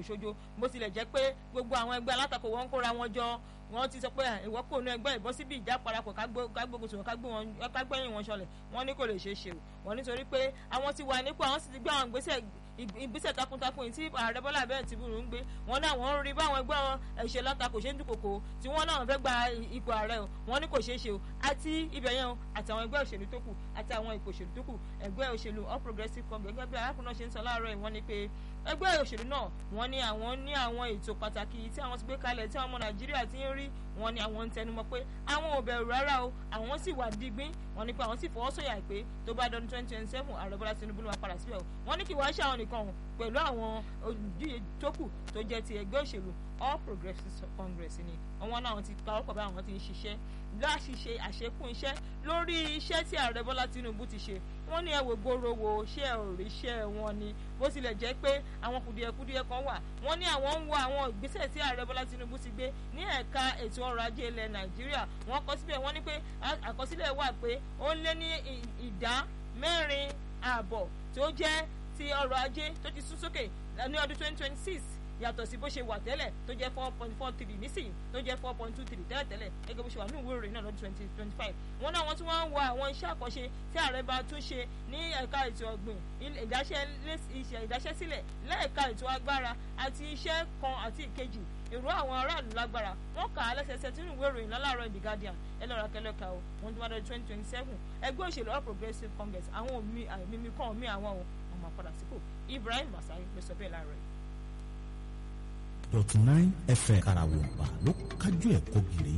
ṣojo bó tilẹ̀ jẹ́ pé gbogbo àwọn ẹgbẹ́ alátakò wọn ń kóra wọn jọ wọ́n ti sọ pé ìwọ́ kò nu ẹgbẹ́ ìbọ́ síbi ìjà parapọ̀ kágbógun sọ̀rọ̀ kágbẹ́yìn wọn ṣọlẹ̀ wọ́n ní kò lè ṣeé ṣe o wọ́n nítorí pé àwọn ti wà nípò àwọn sì ti gbé àwọn ìgbésẹ̀ ìgbésẹ̀ takuntakun tí ààrẹ bọ́lá abẹ́rẹ́ ti bùrù ń gbé wọn náà wọ́n ń rí báwọn ẹgbẹ́ ẹ̀ṣẹ̀ látakò ṣe ń dúnkòkò tí wọ́n náà fẹ́ gba ipò ààrẹ o wọ́n ní kò ṣeé ṣe o àti ibẹ̀ yẹn o àti àwọn ẹgbẹ́ òṣèlú tó kù àti àwọn ipò òṣèlú tó kù ẹgbẹ́ òṣèlú all progressives congress gẹ́gẹ́ bí arákùnrin náà ṣe ń sọ láàárọ̀ yìí wọ́n ní pé ẹgbẹ́ òṣèlú náà wọ́n ní àwọn ní àwọn ètò pàtàkì tí àwọn ti gbé kalẹ̀ tí àwọn ọmọ nàìjíríà ti ń rí wọ́n ní àwọn ń tẹnumọ́ pé àwọn ò bẹ̀rù rárá o àwọn sì wà digbín wọ́n ní pé àwọn sì fọwọ́ sọ̀yà pé tó bá dọdún twenty twenty seven ààrẹ bọ́lá tinubu ló máa padà síbẹ̀ o wọ́n ní kí wàá ṣe àwọn nìkan o pẹ̀lú àwọn olùdíje tó kù tó jẹ́ ti ẹgbẹ́ òṣèlú all progressives congress ni àwọn náà ti pa ọ̀pọ̀ bá àwọn ti ń ṣiṣẹ́ láti ṣe àṣekún iṣẹ́ lórí iṣẹ́ tí ààrẹ bọ́lá tinubu ti ṣe wọ́n ní ẹ wò gbòòrò wo ṣé ẹ ò rí iṣẹ́ wọn ni bó tilẹ̀ jẹ́ pé àwọn kùdìẹ̀kudiẹ kan wà wọ́n ní àwọn ń wo àwọn ìgbésẹ̀ tí ààrẹ bọ́lá tinubu ti gbé ní ẹ̀ka ètò ọrọ̀ ajé ilẹ̀ nàìjíríà wọ́n kọ síbẹ̀ wọ́n ní pé àkọsílẹ̀ wà pé ó lé ní ìdá mẹ́rin ààbọ̀ tó jẹ́ ti ọrọ̀ ajé tó ti sún sókè ní ọdún twenty twenty six yàtọ̀ sí bó ṣe wà tẹ́lẹ̀ tó jẹ́ four point four three nísìnyí tó jẹ́ four point two three tẹ́lẹ̀ tẹ́lẹ̀ gẹ́gẹ́ bó ṣe wà ní ìwé ìròyìn náà lọ́dún twenty twenty five wọn náà wọ́n tún wá ń wo àwọn iṣẹ́ àkànṣe tí ààrẹ bá tún ṣe ní ẹ̀ka ètò ọ̀gbìn ìdáṣẹ́sílẹ̀ lẹ́ẹ̀ka ètò agbára àti iṣẹ́ kan àti ìkejì èrò àwọn aráàlú lágbára wọn kà á lẹ́sẹsẹ tí ìwé ìròyìn lálàárọ̀ the guardian ẹlọ́ra kẹlẹ́ka o wọn tún wá lọ́dún twenty twenty seven ẹgbẹ́ òṣèlú all progressives congress àwọn mímí kan mí àwọn ohun ọmọ padà sípò ibrahim masai ló sọ bẹ́ẹ̀ láàárọ̀ yìí dọ̀tí nine fm karawọ̀nba ló kájú ẹ̀ kó gírí.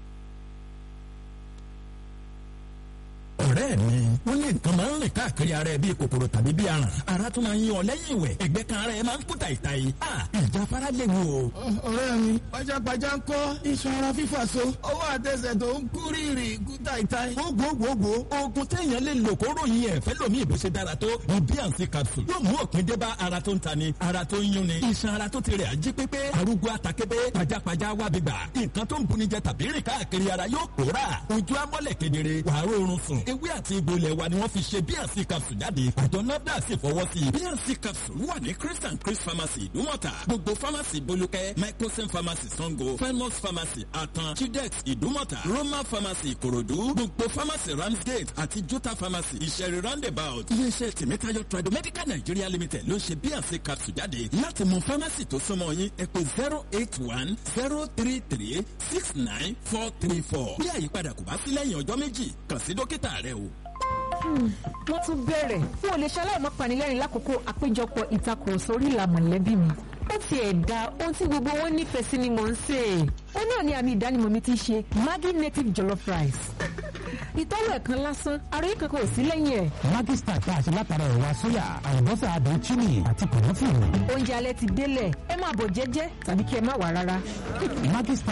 ọ̀rẹ́ mi wọ́n ní nǹkan máa ń rìn káàkiri ara ẹ bíi kòkòrò tàbí bíi aràn ara tún máa ń yan ọ lẹ́yìn ìwẹ̀ ẹgbẹ́ kan ara ẹ máa ń kú tàìtàì ìjà fara lè wò. ọ̀rẹ́ mi pajápajá ń kọ́ iṣan ara fífà so ọwọ́ àtẹsẹ̀ tó ń kú rírì kú tàìtàì. gbogbogbò oògùn téèyàn lè lò kó ròyìn ẹ̀ fẹ́ lómi ìbò ṣe dára tó ní bíànsì capsule yóò mú òpin dé bá ara tó ń ta ni ara tó ń yún ni iṣan ara tó ti rẹ̀ ají pépé arúgbó àtàkébé pajápajá wábi gbà nǹkan tó ń buni jẹ tàbí rìn káàkiri ara yóò pòórà ojú amọ́lẹ̀ kedere wàá rọrùn sùn ewé àti egbò ilẹ̀ wa ni wọ́n fi ṣe bnc capsule jáde àjọ nafdac sì fọwọ́ sí i bnc capsule wà ní chris and chris pharmacy ìdúmọ̀tà gbogbo pharmacy bolúkẹ́ microsim pharmacy sango famous pharmacy atan chidex ìdúmọ̀tà roma pharmacy ìkòròdú gbogbo pharmacy ramsgate àti jota pharmacy ìṣẹ̀rí roundabout iléeṣẹ́ tèmítáyọ̀ tradomedical nigeria limited ló ń ṣe bnc capsule jáde láti mọ pharmacy tó súnmọ́ yín ẹ pè zero eight one zero three three six nine four three four bí àyípadà kò bá sí lẹ́yìn ọjọ́ méjì kàn sí dókítà rẹ o wọ́n tún bẹ̀rẹ̀ n ò lè ṣaláì má panilẹ́rìn lákòókò àpéjọpọ̀ ìtakùrọ̀sọ orí ìlà mọ̀lẹ́bí mi ó ti ẹ̀ da ohun tí gbogbo wọn nífẹ̀ẹ́ sí ni mò ń sè é ó náà ní àmì ìdánimọ̀ mi ti ṣe Maggi native jollof rice ìtọ́wò ẹ̀kan lásán ara yìí kankan ò sí lẹ́yìn ẹ̀. Maggi star tá a ṣe látara ẹ̀wà sóyà àlùbọ́sà àdùn chili àti kòmọ́fì. oúnjẹ alẹ́ ti délẹ̀ ẹ máa bọ̀ jẹ́jẹ́ tàbí kí ẹ má wà rárá. Maggi star